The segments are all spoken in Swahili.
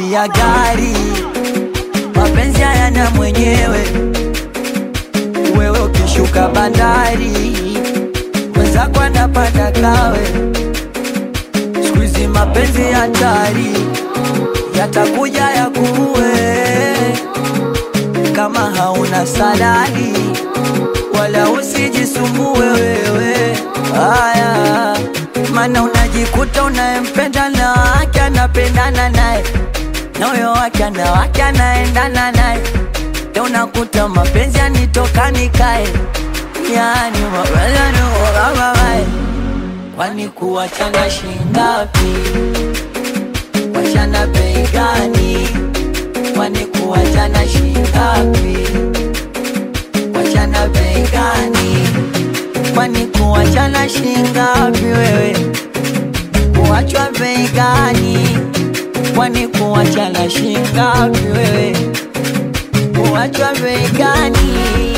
bei ya gari, mapenzi hayana mwenyewe. Wewe ukishuka bandari, mwenzako anapanda kawe. Siku hizi mapenzi hatari, yatakuja yakuue kama hauna salari, wala usijisumbue wewe. Haya, maana unajikuta unayempenda na wake anapendana naye na huyo wake ana wake anaendana naye, Leo unakuta mapenzi yanitoka nikae, yani mapenzi yaniogamamae. Kwani kuwachana shingapi? Wachana bei gani? Kwani kuwachana shingapi? Wachana bei gani? Kwani kuwachana shingapi wewe? Kuachwa bei gani? Kwani kuwachana shingapi wewe? Kuachwa bei gani?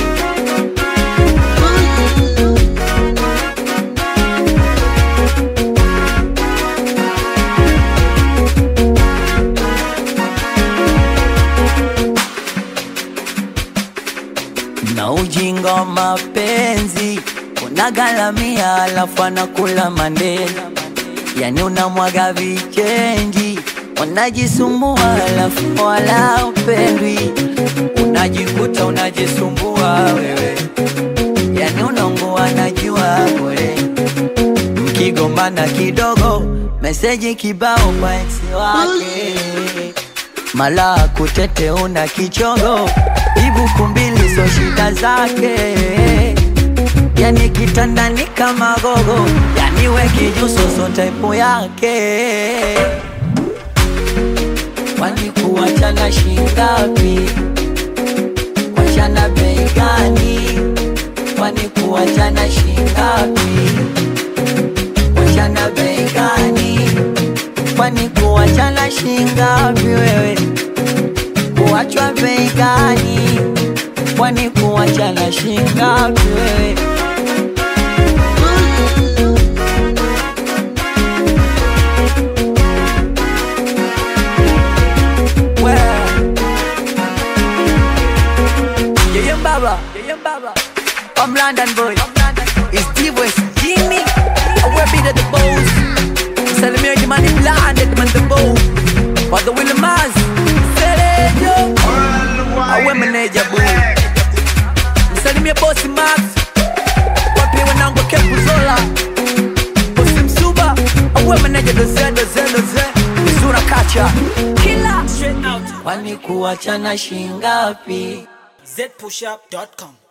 na ujinga wa mapenzi unagalamia, alafu anakula mandela, yani unamwaga vichenji, unajisumbua alafu wala upendwi, unajikuta unajisumbua wewe, yani unaungua najua bure, mkigombana kidogo, meseji kibao kwa ex wake mala kutete una kichongo ibuku mbili so shida zake yani kitandani kama gogo yani we kijuso so type yake kwani kuachana shingapi kuachana bei gani kwani kuachana shingapi kuachana bei gani kwani kuachana shingapi wewe? Kuachwa bei gani? Kwani kuachana shingapi wewe? We. Yeye Mbaba, Yeye Mbaba. I'm London boy. It's D-West Jimmy. I will be the boss. Salimia jimani blinded man the bow Wado Willie Maz Selejo Awe meneja boo Msalimia bosi Max Wapi wanangu kepu zola Bosi Msuba Awe meneja doze doze doze Mizura kacha Kila Straight out Kwani kuachana shingapi zpushup.com.